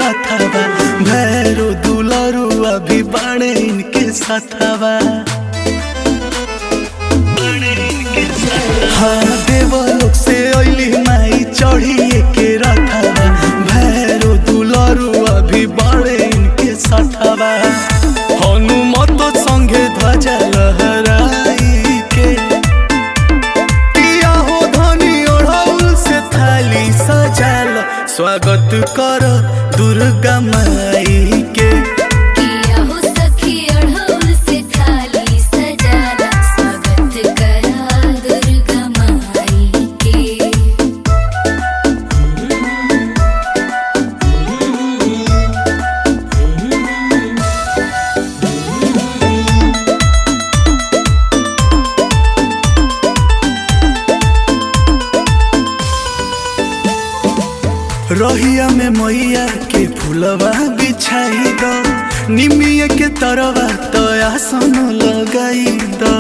रथवा भैरो दुलरू अभी बाणे इनके साथवा हाँ देवलोक से अइली माई चढ़ी के रथवा भैरो दुलरू अभी बाणे इनके साथवा हनुमत संगे ध्वजा लहराई के किया हो धनी ओढ़ौल से थाली सजाल स्वागत कर दुर्गा माई के किया हो सखी अढ़ौल से थाली सजाला स्वागत करा दुर्गा माई के रहिया में मैया के फूलवा बिछाई द निमिया के तरवा तो आसन लगाई द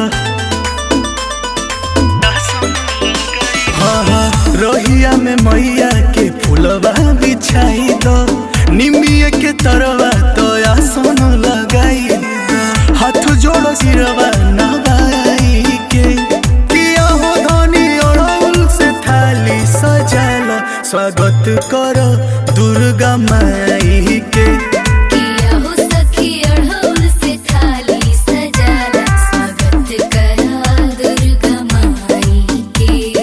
हाँ हाँ रहिया में मैया के फूलवा बिछाई द निमिया के तरवा तो आसन लगाई द हाथ जोड़ो सिरवा नवाई के किया हो धनी अड़ौल से थाली सजाल स्वागत करो दुर्गा माई के किया हो सखी अढ़ौल से थाली सजाला स्वागत करा दुर्गा माई के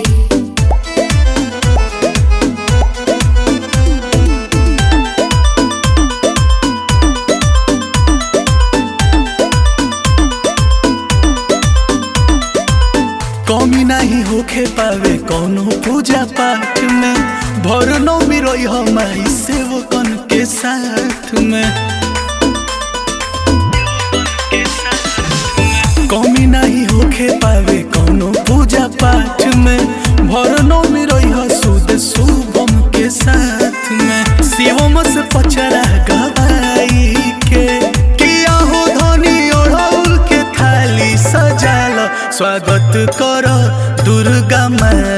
कमी नहीं होखे पावे कोनो पूजा पाठ में भर नौमी रही हमारी सेवकन के साथ में कमी नहीं होखे पावे कोनो पूजा पाठ में भर नौमी रही सुद शुभम के साथ में शिवम से पचरा गवाई के किया हो धनी ओढ़ौल के थाली सजाल स्वागत कर दुर्गा माई